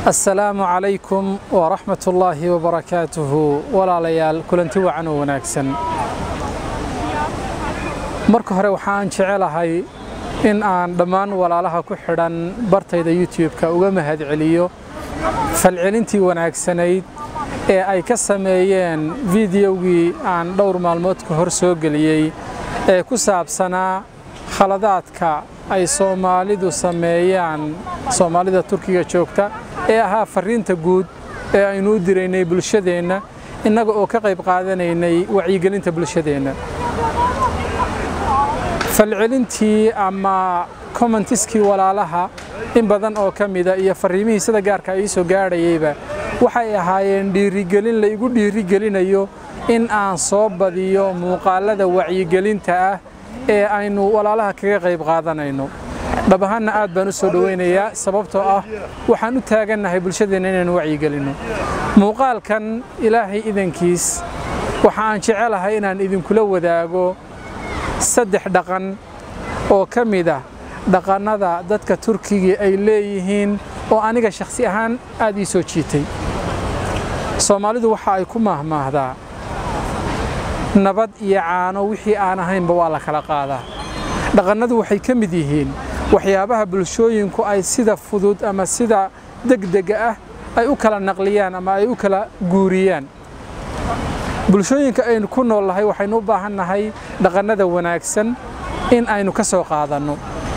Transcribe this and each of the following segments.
asalaamu calaykum waraxmat ullaahi wabarakaatuhu walaalayaal kulanti wacan oo wanaagsan marka hore waxaan jecelahay in aan dhammaan walaalaha ku xidhan bartayda youtube-ka uga mahadceliyo falcelintii wanaagsanayd ee ay ka sameeyeen fideogii aan dhowr maalmood ka hor soo geliyey ee ku saabsanaa khaladaadka ay soomaalidu sameeyaan soomaalida turkiga joogta ee ahaa fariinta guud ee aynu u diraynay bulshadeenna innaga oo ka qayb qaadanaynay wacyigelinta bulshadeenna falcelintii ama commentiskii walaalaha in badan oo ka mida iyo fariimihii sida gaarka ay soo gaadhayeyba waxay ahaayeen dhiirigelin la igu dhiirigelinayo in aan soo badiyo muuqaalada wacyigelinta ah ee aynu walaalaha kaga qayb qaadanayno dhab ahaanna aad baan u soo dhowaynayaa sababtoo ah waxaan u taagannahay bulshadeenna inaanu wacyigelinno muuqaalkan ilaahay idankiis waxa aan jecelahay inaan idinkula wadaago saddex dhaqan oo ka mid ah dhaqannada dadka turkiga ay leeyihiin oo aniga shakhsi ahaan aad ii soo jiitay soomaalidu waxa ay ku maahmaahdaa nabad iyo caano wixii aan ahaynba waa la kala qaadaa dhaqannadu waxay ka mid yihiin waxyaabaha bulshooyinku ay sida fudud ama sida degdega ah ay u kala naqliyaan ama ay u kala guuriyaan bulshooyinka aynu ku nool nahay waxaynu u baahan nahay dhaqannada wanaagsan in aynu ka soo qaadanno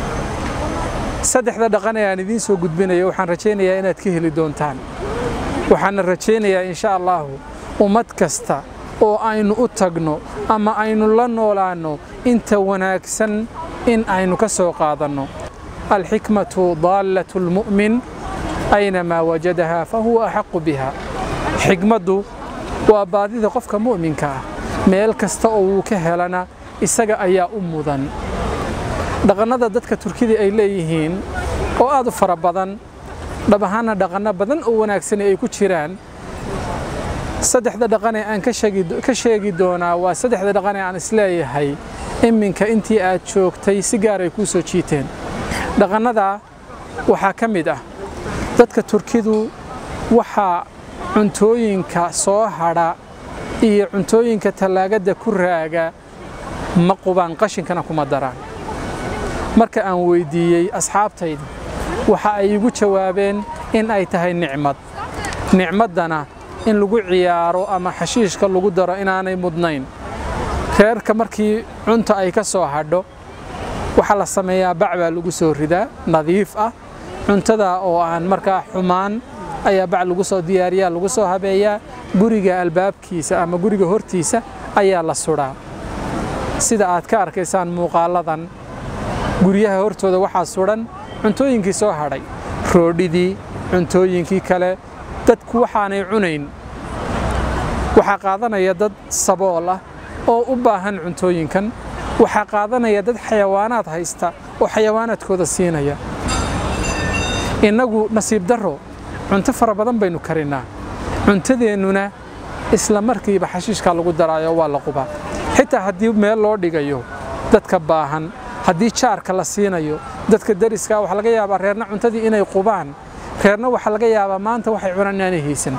saddexda dhaqan ee aan idiin soo gudbinayo waxaan rajaynayaa inaad ka heli doontaan waxaana rajaynayaa insha allaahu ummad kasta oo aynu u tagno ama aynu la noolaanno inta wanaagsan in aynu ka soo qaadanno alxikmatu daallatu lmu'min aynamaa wajadahaa fa huwa axaqu biha xigmaddu waa baadida qofka mu'minka ah meel kasta oo wuu ka helana isaga ayaa u mudan dhaqannada dadka turkida ay leeyihiin oo aad u fara badan dhab ahaanna dhaqanno badan oo wanaagsan ay ku jiraan saddexda dhaqanee aan ka sheegi doonaa waa saddexda dhaqanee aan isleeyahay iminka intii aad joogtay si gaar ay kuu soo jiiteen dhaqannada waxaa ka mid ah dadka turkidu waxaa cuntooyinka soo hadha iyo cuntooyinka tallaagadda ku raaga ma qubaan qashinkana kuma daraan marka aan weyddiiyey asxaabtayda waxa ay igu jawaabeen in ay tahay nicmad nicmaddana in lagu ciyaaro ama xashiishka lagu daro inaanay mudnayn reerka markii cunta ay ka soo hadho waxaa la sameeyaa bac baa lagu soo ridaa nadiif ah cuntada oo aan markaa xumaan ayaa bac lagu soo diyaariyaa lagu soo habeeyaa guriga albaabkiisa ama guriga hortiisa ayaa la sudhaa sida aad ka arkaysaan muuqaaladan guryaha hortooda waxaa sudhan cuntooyinkii soo hadhay roodhidii cuntooyinkii kale dadku waxaanay cunayn waxaa qaadanaya dad sabool ah oo u baahan cuntooyinkan waxaa qaadanaya dad xayawaanaad haysta oo xayawaanaadkooda siinaya innagu nasiib darro cunto fara badan baynu karinnaa cuntadeennuna isla markiiba xashiishkaa lagu daraayo waa la qubaa xitaa haddii meel loo dhigayo dadka baahan haddii jaarka la siinayo dadka dariska waxaa laga yaabaa reerna cuntadii inay qubaan reerna waxaa laga yaabaa maanta waxay cunaan inaanay haysan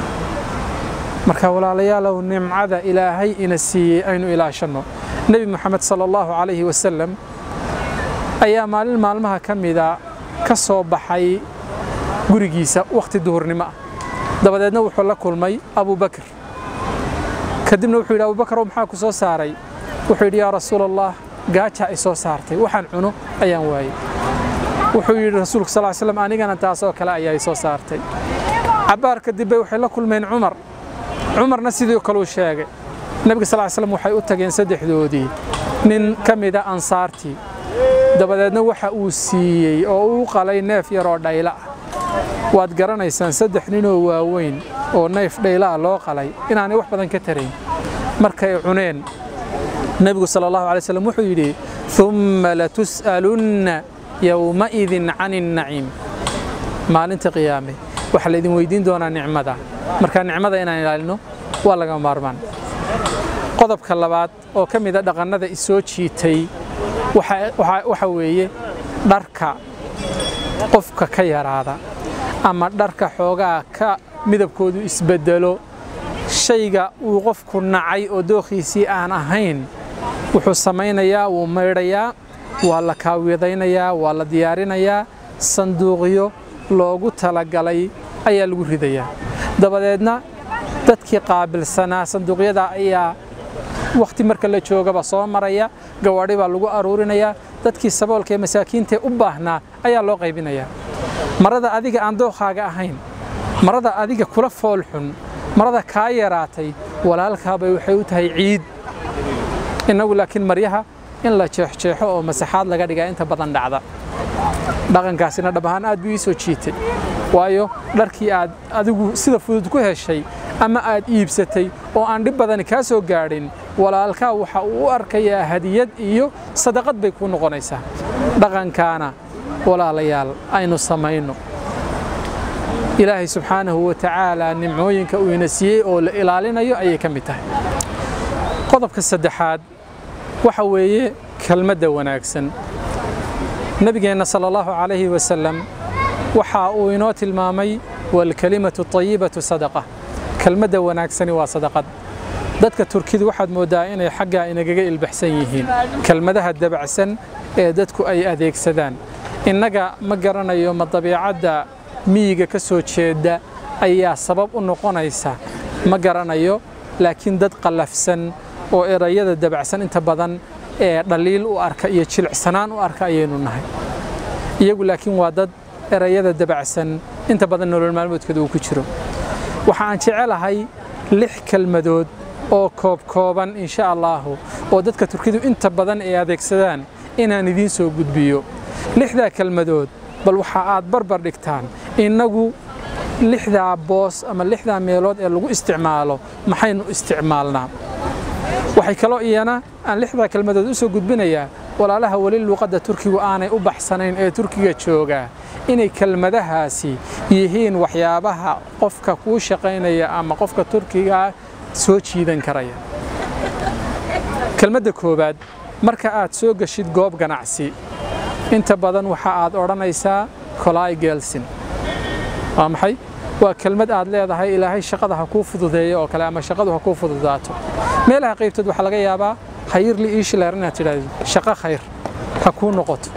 marka walaalayaalow nimcada ilaahay ina siiyey aynu ilaashanno nebi moxamed sala allahu calayhi wasalam ayaa maalin maalmaha ka mida ka soo baxay gurigiisa wakhti duhurnimo ah dabadeedna wuxuu la kulmay abubakar kadibna wuxuu yidhi abubakar maxaa ku soo saaray wuxuu yidhi yaa rasuul allah gaajaa i soo saartay waxaan cuno ayaan waayey wuxuu yidhi rasuulku sal slam anigana taasoo kale ayaa i soo saartay cabbaar kadib bay waxay la kulmeen cumar cumarna sidii kaleu sheegay nebiga sal slam waxay u tageen saddexdoodii nin ka mida ansaartii dabadeedna waxa uu siiyey oo uu qalay neef yaroo dhayla ah waad garanaysaan saddex ninoo waaweyn oo neef dhayla ah loo qalay inaanay wax badan ka tarayn markay cuneen nebigu sal allahu alay slam wuxuu yidhi umma latus'alunna yowmaidin can innaciim maalinta qiyaame waxaa laydin weydiin doonaa nicmada marka nicmada inaan ilaalino waa laga maarmaan qodobka labaad oo ka mida dhaqannada isoo jiitay waxa weeye dharka qofka ka yaraada ama dharka xoogaa ka midabkoodu isbeddelo shayga uu qofku nacay oo dookhiisii aan ahayn wuxuu samaynayaa wuu maydhayaa waa la kaawiyadaynayaa waa la diyaarinayaa sanduuqyo loogu talagalay ayaa lagu ridayaa dabadeedna dadkii qaabilsanaa sanduuqyada ayaa wakhti marka la joogaba soo maraya gawaadhi baa lagu aruurinayaa dadkii saboolka ee masaakiintae u baahnaa ayaa loo qaybinayaa marada adiga aan dookhaaga ahayn marada adiga kula foolxun marada kaa yaraatay walaalkaabay waxay u tahay ciid innagu laakiin maryaha in la jeexjeexo oo masaxaad laga dhigaa inta badan dhacda dhaqankaasina dhab ahaan aad buu ii soo jiitay waayo dharkii aad adigu sida fudud ku heshay ama aad iibsatay oo aan dhib badani kaa soo gaadhin walaalkaa waxa uu u arkayaa hadiyad iyo sadaqad bay kuu noqonaysaa dhaqankaana walaalayaal aynu samayno ilaahay subxaanahu wa tacaala nimcooyinka uu ina siiyey oo la ilaalinayo ayay ka mid tahay qodobka saddexaad waxa weeye kelmadda wanaagsan nebigeenna sala allahu calayhi wasalam waxa uu inoo tilmaamay waalkalimatu tayibatu sadaqa kelmadda wanaagsani waa sadaqad dadka turkidu waxaad mooddaa inay xaggaa inagaga ilbaxsan yihiin kelmadaha dabacsan ee dadku ay adeegsadaan innaga ma garanayo ma dabiicadda miyiga ka soo jeeda ayaa sabab u noqonaysa ma garanayo laakiin dad qallafsan oo erayada dabacsan inta badan ee dhaliil u arka iyo jilicsanaan u arka ayaynu nahay iyagu laakiin waa dad erayada dabacsan inta badan nolol maalmoodkooda uu ku jiro waxa aan jecelahay lix kelmadood oo koobkooban insha allaahu oo dadka turkidu inta badan ay adeegsadaan inaan idiin soo gudbiyo lixdaa kelmadood bal waxa aad barbar dhigtaan innagu lixdaa boos ama lixdaa meelood ee lagu isticmaalo maxaynu isticmaalnaa waxay kaloo iyana aan lixdaa kelmadood u soo gudbinayaa walaalaha weli luuqadda turkigu aanay u baxsanayn ee turkiga joogaa inay kelmadahaasi yihiin waxyaabaha qofka kuu shaqaynaya ama qofka turkigaa soo jiidan karaya kelmadda koowaad marka aad soo geshid goob ganacsi inta badan waxa aad odhanaysaa kolai gelsin waa maxay waa kelmad aad leedahay ilaahay shaqada ha kuu fududeeyo oo kale ama shaqadu ha kuu fududaato meelaha qaybtood waxaa laga yaabaa hayirli iishileer inaad tidhaahdo shaqo khayr ha kuu noqoto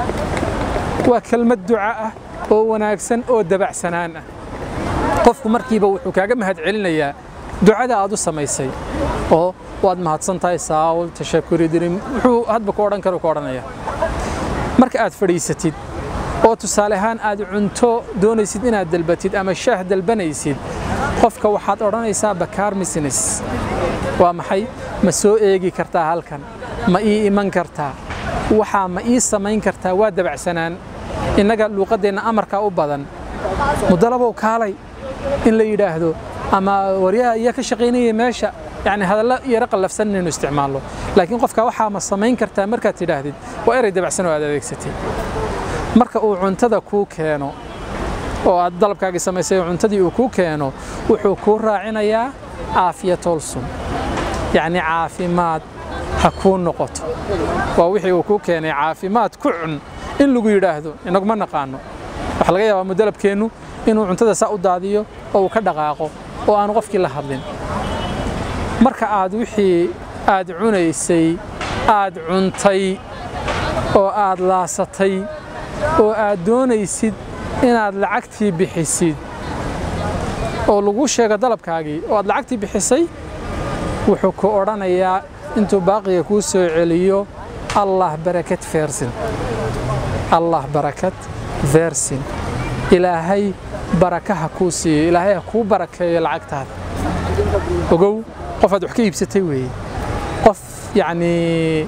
waa kelmad duca ah oo wanaagsan oo dabacsanaan ah qofku markiiba wuxuu kaaga mahad celinayaa ducada aad u samaysay oo waad mahadsan tahay saawul tashakuri dirim wuxuu hadba ku odhan karo ku odhanaya marka aad fadhiisatid oo tusaale ahaan aad cunto doonaysid inaad dalbatid ama shaah dalbanaysid qofka waxaad odhanaysaa bakaar misines waa maxay ma soo eegi kartaa halkan ma ii iman kartaa waxaa ma ii samayn kartaa waa dabacsanaan innaga luuqaddeenna amarkaa u badan mudalabow kaalay in la yidhaahdo ama waryaha iyo ka shaqaynaya meesha yani hadallo yaro qallafsan inaynu isticmaalno laakiin qofka waxaa ma samayn kartaa markaad tidhaahdid waa erey dabacsan oo aad adeegsatay marka uu cuntada kuu keeno oo aad dalabkaagii samaysay oo cuntadii uu kuu keeno wuxuu kuu raacinayaa aafiyatolsun yacni caafimaad ha kuu noqoto waa wixii uu kuu keenay caafimaad ku cun in lagu yidhaahdo inaguma naqaano waxaa laga yaabaa mudalabkeennu inuu cuntada saa u daadiyo oo uu ka dhaqaaqo oo aanu qofkii la hadlin marka aad wixii aad cunaysay aad cuntay oo aad laasatay oo aad doonaysid inaad lacagtii bixisid oo lagu sheego dalabkaagii oo aad lacagtii bixisay wuxuu ku odhanayaa intuu baaqiga kuu soo celiyo allah barakad feersin allah barakad feersin ilaahay barakaha kuu siiyo ilaahay ha kuu barakeeyo lacagtaada ogow qof aad wax ka iibsatay weeye qof yacnii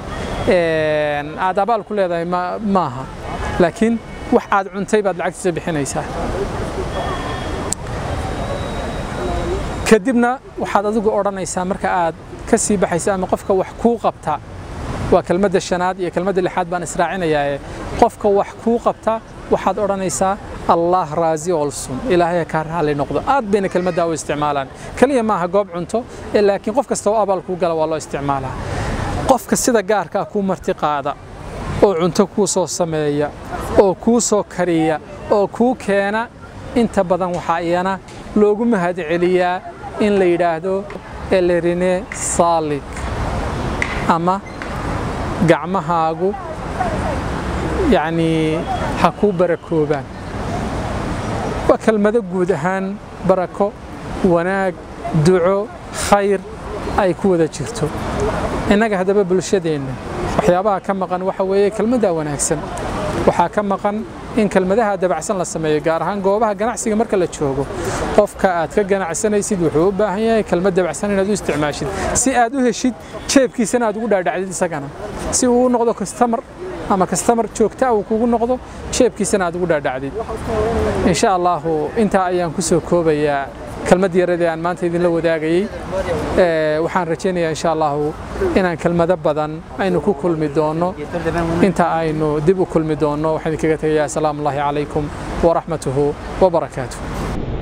aad abaal ku leedahay maaha laakiin wax aad cuntay baad lacagtiisa bixinaysaa kadibna waxaad adigu odhanaysaa marka aad ka sii baxaysa ama qofka wax kuu qabta waa kelmadda shanaad iyo kelmadda lixaad baan israacinayaae qofka wax kuu qabta waxaad odhanaysaa allah raazi olsun ilaahay kaa raalli noqdo aad bayna kelmaddaa u isticmaalaan keliya maaha goob cunto laakiin qof kasta oo abaal kuu gala waa loo isticmaalaa qofka sida gaarkaa kuu marti qaada oo cunto kuu soo sameeya oo kuu soo kariya oo kuu keena inta badan waxaa iyana loogu mahad celiyaa in la yidhaahdo elerine saalik ama gacmahaagu yacnii ha kuu barakoobaan waa kelmado guud ahaan barako wanaag duco khayr ay ku wada jirto innaga haddaba bulshadeenna waxyaabaha ka maqan waxa weeye kelmaddaa wanaagsan waxaa ka maqan in kelmadaha dabacsan la sameeyo gaar ahaan goobaha ganacsiga marka la joogo qofka aad ka ganacsanaysid wuxuu u baahan yahay kelmad dabacsan inaad u isticmaashid si aad u heshid jeebkiisana aad ugu dhaadhacdid isagana si uu u noqdo kastamar ama kastamar joogta uu kugu noqdo jeebkiisana aad ugu dhaadhacdid insha allahu intaa ayaan ku soo koobayaa kelmad yaradii aan maanta idinla wadaagayey waxaan rajaynayaa insha allahu inaan kelmado badan aynu ku kulmi doonno inta aynu dib u kulmi doonno waxaan idinkaga tegayaa asalaamu allahi calaykum waraxmatuhu wabarakaatuh